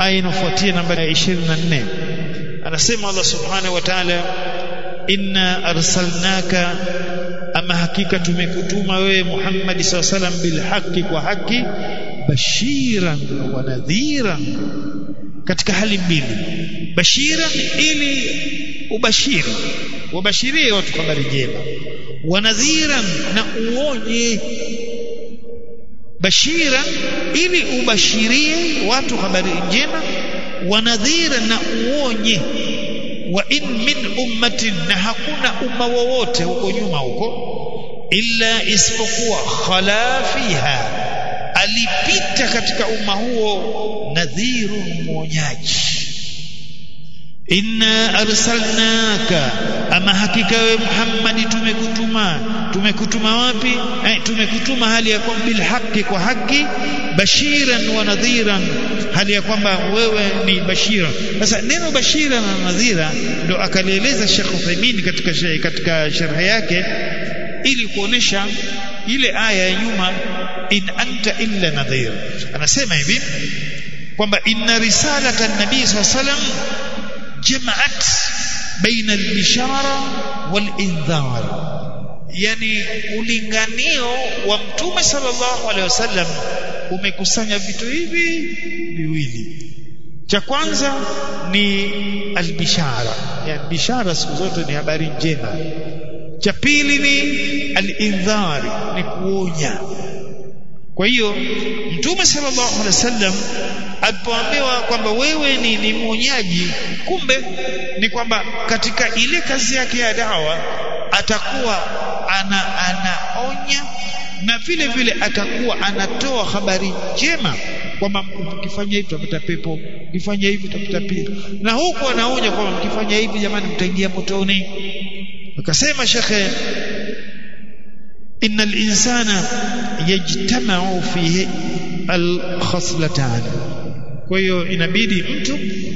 aya inafuatia nambari 24 anasema Allah subhanahu wa ta'ala inna arsalnaka ama hakika tumekutuma wewe Muhammad sallallahu alaihi wasallam bil haqi kwa haki bashiran wa nadhiran katika hali mbili bashiran ili ubashiri wabashirie watu habari njema wa nadhiran na uonye bashiran ili ubashirie watu habari njema wa nadhiran na uonye wa in min ummatin na hakuna umma wowote huko nyuma huko illa isipokuwa khala fiha alipita katika umma huo nadhirun mwonyaji inna arsalnaka ama hakika we Muhammad tumekutuma tumekutuma wapi eh, tumekutuma hali ya kwamba bil haqi kwa haki bashiran wa nadhiran hali ya kwamba wewe ni bashira sasa neno bashira na nadhira ndo akalieleza Sheikh Uthaymeen katika katika sharh yake ili kuonesha ile aya ya nyuma in anta illa nadhir anasema hivi kwamba inna risalata nabii sallallahu alaihi wasallam جمعت بين البشارة والإنذار yani ulinganio wa mtume sallallahu alaihi wasallam umekusanya vitu hivi viwili cha kwanza ni albishara yani bishara siku zote ni habari njema cha pili ni alindhari ni kuonya kwa hiyo mtume sallallahu alaihi wasallam alipoambiwa kwamba wewe ni, ni mwonyaji kumbe ni kwamba katika ile kazi yake ya dawa atakuwa ana anaonya na vile vile atakuwa anatoa habari njema kwamba mkifanya hivi utapata pepo mkifanya hivi utapata pili na huku anaonya kwamba mkifanya hivi jamani mtaingia motoni akasema shekhe إن الإنسان يجتمع فيه الخصلتان kwa hiyo inabidi mtu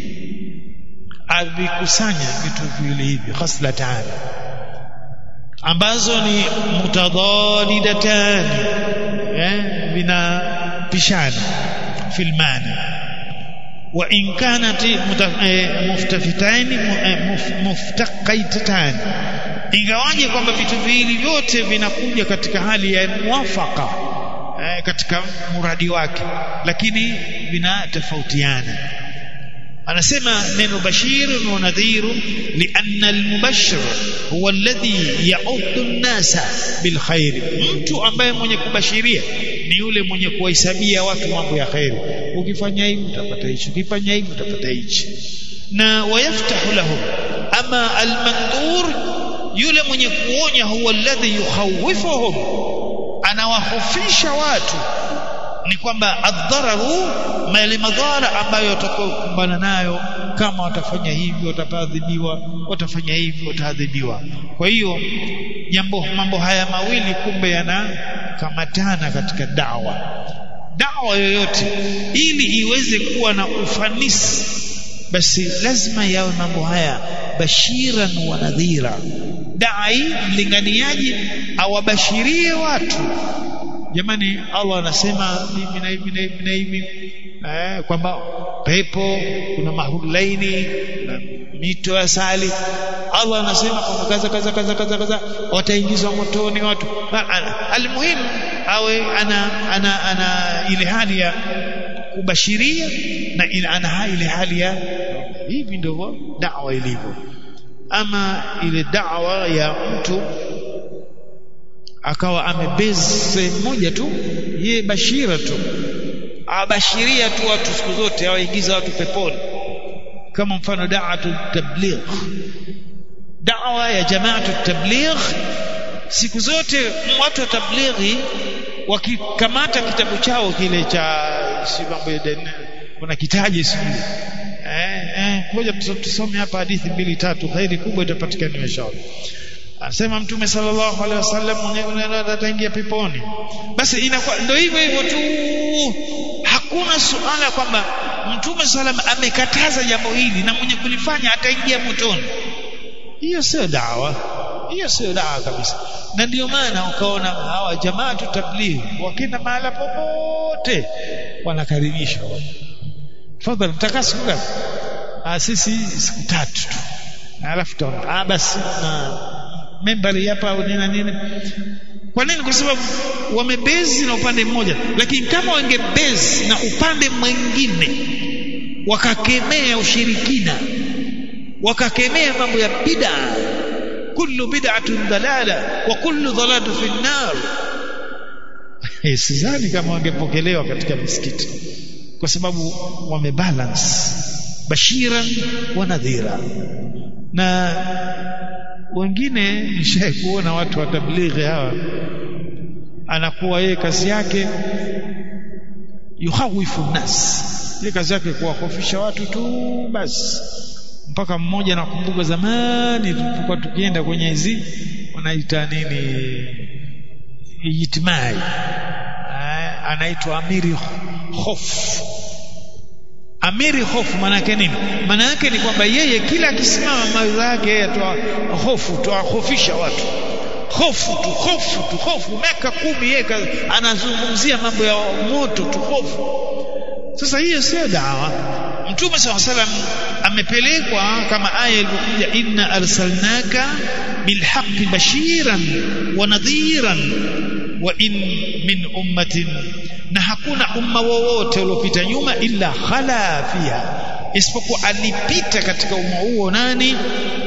avikusanya vitu viwili hivi khaslatan ambazo ni mutadadidatan eh vinapishana fil maana wa in kanat muftafitain muftaqaitan ingawaje kwamba vitu viwili vyote vinakuja katika hali ya muwafaka eh, katika muradi wake lakini vinatofautiana anasema neno bashir wa nadhir lianna almubashir huwa alladhi ya'uddu an-nasa bilkhair mtu ambaye mwenye kubashiria ni yule mwenye kuwahesabia watu mambo ya khairi ukifanya hivi utapata hicho ukifanya hivi utapata hichi na wayaftahu lahum ama almandhur yule mwenye kuonya huwa alladhi yukhawifuhum anawahofisha watu ni kwamba adhararu mali madhara ambayo watakumbana nayo kama watafanya hivi wataadhibiwa watafanya hivi wataadhibiwa kwa hiyo jambo mambo haya mawili kumbe yanakamatana katika dawa dawa yoyote ili iweze kuwa na ufanisi basi lazima yawe mambo haya bashiran wa nadhira dai mlinganiaji awabashirie watu jamani Allah anasema mimi na hivi na hivi na hivi eh, kwamba pepo kuna mahulaini na mito ya sali Allah anasema kwamba kaza kaza kaza kaza kaza wataingizwa motoni watu almuhim awe ana ana ana ile hali ya kubashiria na ina ana ile hali ya hivi ndivyo da'wa ilivyo ama ile da'wa ya mtu akawa amebeze moja tu ye bashira tu abashiria tu watu siku zote awaingiza watu peponi kama mfano da'atu tabligh da'wa ya jamaatu tabligh siku zote watu wa tablighi wakikamata kitabu chao kile cha si mambo ya kuna kitaji sijui eh eh ngoja tusome hapa hadithi mbili tatu khairi kubwa itapatikana inshallah Anasema Mtume sallallahu alaihi wasallam ataingia peponi. Basi inakuwa ndio hivyo hivyo tu. Hakuna suala kwamba Mtume sallam amekataza jambo hili na mwenye kulifanya ataingia motoni. Hiyo sio dawa. Hiyo sio dawa kabisa. Na ndio maana ukaona hawa jamaatu tablighi wakenda mahala popote wanakaribisha fadhali mtakaa siku ngapi ah sisi siku tatu tu alafu taona ah basi na membari hapa au nini nini kwa nini kwa sababu wamebezi na upande mmoja lakini kama wangebezi na upande mwingine wakakemea ushirikina wakakemea mambo ya bid'a kullu bid'atun dalala wa kullu dhalalatu fi an-nar sidhani kama wangepokelewa katika misikiti kwa sababu wamebalance bashiran wa nadhira na wengine nishaye kuona watu wa tablighi hawa anakuwa yeye kazi yake yuhawifu nas yeye kazi yake kuwakofisha watu tu basi mpaka mmoja nakumbuka zamani tulipokuwa tukienda kwenye hizi wanaita nini ijtimai anaitwa amiri hofu amiri hofu maana yake nini maana yake ni kwamba yeye kila akisimama mawaidha yake yeye atoa hofu tuwahofisha watu hofu tu hofu tu hofu miaka kumi yeye anazungumzia mambo ya moto tu hofu sasa hiyo sio dawa mtume saw salam amepelekwa kama aya ilivyokuja inna arsalnaka bilhaqqi bashiran wa nadhiran wa in min ummatin na hakuna umma wowote uliopita nyuma illa khala fiha isipokuwa alipita katika umma huo nani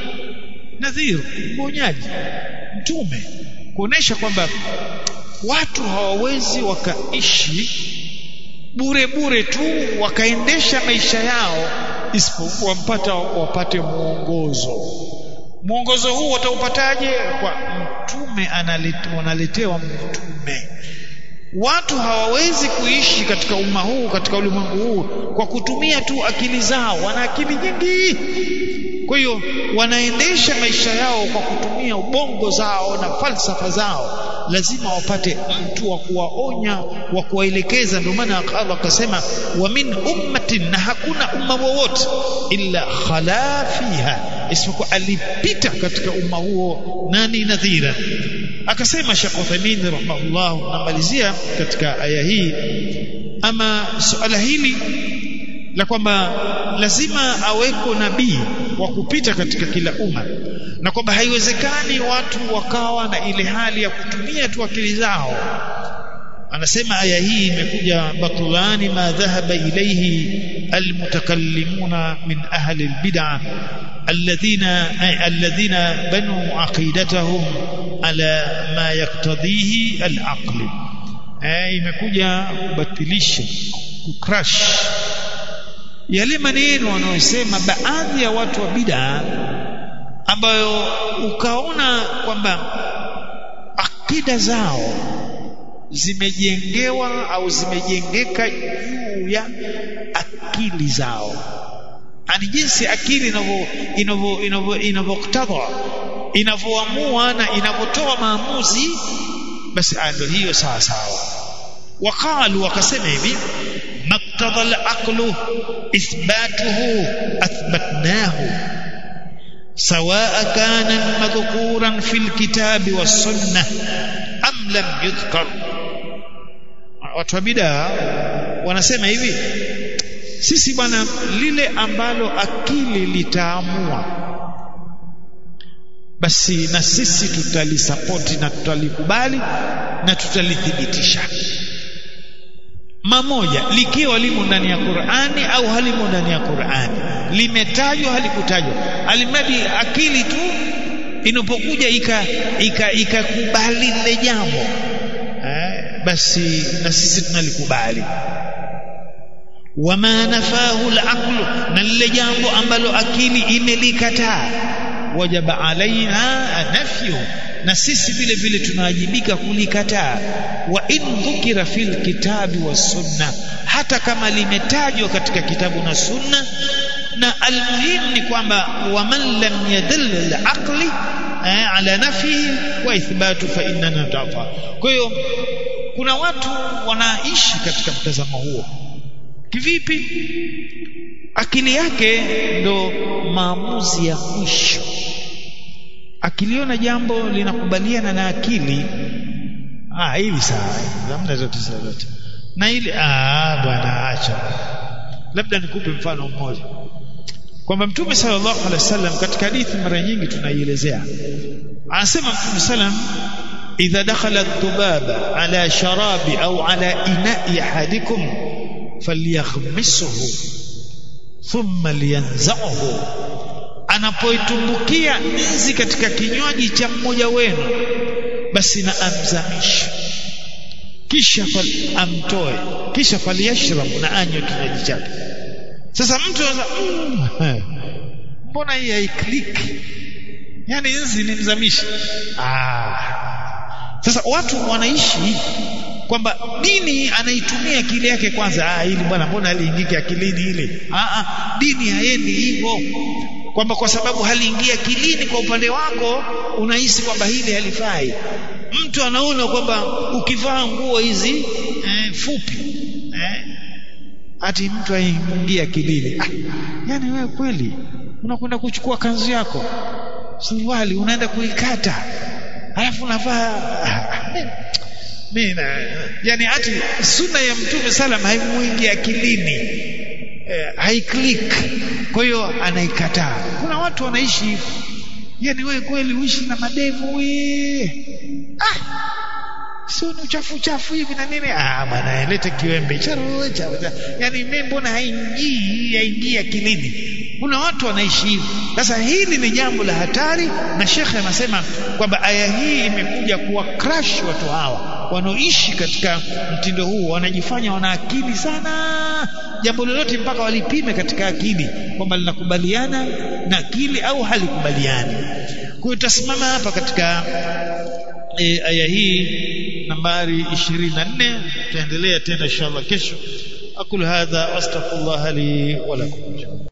nadhir mwonyaji mtume kuonesha kwamba watu hawawezi wakaishi bure bure tu wakaendesha maisha yao isipokuwa mpata wapate mwongozo mwongozo huu wataupataje kwa mtume wanaletewa mtume watu hawawezi kuishi katika umma huu katika ulimwengu huu kwa kutumia tu akili zao wana akili nyingi kwa hiyo wanaendesha maisha yao kwa kutumia ubongo zao na falsafa zao lazima wapate mtu wa kuwaonya wa kuwaelekeza ndio maana Allah akasema wa min ummatin na hakuna umma wowote illa khala fiha isipokuwa alipita katika umma huo nani nadhira akasema Sheikh Uthaymeen rahimahullah namalizia katika aya hii ama suala hili la kwamba lazima aweko nabii wa kupita katika kila umma na kwamba haiwezekani watu wakawa na ile hali ya kutumia tu akili zao anasema aya hii imekuja batulani ma dhahaba ilayhi almutakallimuna min ahli albid'ah alladhina alladhina banu aqidatahum ala ma yaktadhihi alaql eh imekuja kubatilisha kucrash yale maneno wanayosema baadhi ya watu wa bid'a ambayo ukaona kwamba akida zao zimejengewa au zimejengeka juu ya akili zao ani jinsi akili inavyo inavyo inavyoktadha inavyoamua na inavyotoa maamuzi basi ndio hiyo sawa sawa waqalu wakasema hivi maktadha al-aqlu ithbatuhu athbatnahu سواء كان مذكورا في الكتاب والسنة أم لم يذكر watu wa bidaa wanasema hivi sisi bwana lile ambalo akili litaamua basi na sisi tutalisapoti na tutalikubali na tutalithibitisha mamoja likiwa limo ndani ya Qur'ani au halimo ndani ya Qur'ani limetajwa halikutajwa alimradi akili tu inapokuja ikakubali ika, ika lile jambo eh, basi na sisi tunalikubali wama nafahu al-aqlu na lile jambo ambalo akili imelikataa wajaba alaina nafyu na sisi vile vile tunawajibika kulikataa wa in dhukira fil kitabi was sunna hata kama limetajwa katika kitabu na sunna na almuhim ni kwamba waman lam yadall al-aqli ala nafihi wa ithbatu fa innana tafa kwa hiyo kuna watu wanaishi katika mtazamo huo kivipi akili yake ndo maamuzi ya mwisho akiliona jambo linakubaliana na akili ah hili sawa hamna zote zote na ile ah bwana acha labda nikupe mfano mmoja kwamba mtume sallallahu alaihi wasallam katika hadithi mara nyingi tunaielezea anasema mtume sallam idha dakhala dhubaba ala sharabi au ala ina'i ahadikum falyakhmisuhu thumma liyanzahu anapoitumbukia nzi katika kinywaji cha mmoja wenu basi na amzamishe kisha amtoe kisha faliyashrab na anywe kinywaji chake sasa mtu anza mm, mbona hii haikliki yani nzi ni mzamishi ah sasa watu wanaishi kwamba dini anaitumia akili yake kwanza ah hili bwana mbona aliingiki akilini ile ah, ah dini haendi hivyo kwamba kwa sababu haliingia akilini kwa upande wako unahisi kwamba hili halifai mtu anaona kwamba ukivaa nguo hizi eh, fupi eh, ati mtu aingia akilini ah, yani wewe kweli unakwenda kuchukua kanzu yako suruali unaenda kuikata alafu unavaa mimi yani ati sunna ya mtume salam haimuingia akilini eh, haiclick kwa hiyo anaikataa kuna watu wanaishi hivyo yani wewe kweli uishi na madevu we ah sio ni uchafu uchafu hivi na nini ah bwana lete kiwembe charo cha yani mimi mbona haingii haingii akilini kuna watu wanaishi hivi sasa hili ni jambo la hatari na shekhe anasema kwamba aya hii imekuja kuwa crash watu hawa wanaoishi katika mtindo huu wanajifanya wana akili sana jambo lolote mpaka walipime katika akili kwamba linakubaliana na akili au halikubaliani kwa hiyo tutasimama hapa katika e, aya hii nambari 24 tutaendelea tena inshallah kesho aqul hadha astaghfirullah li wa lakum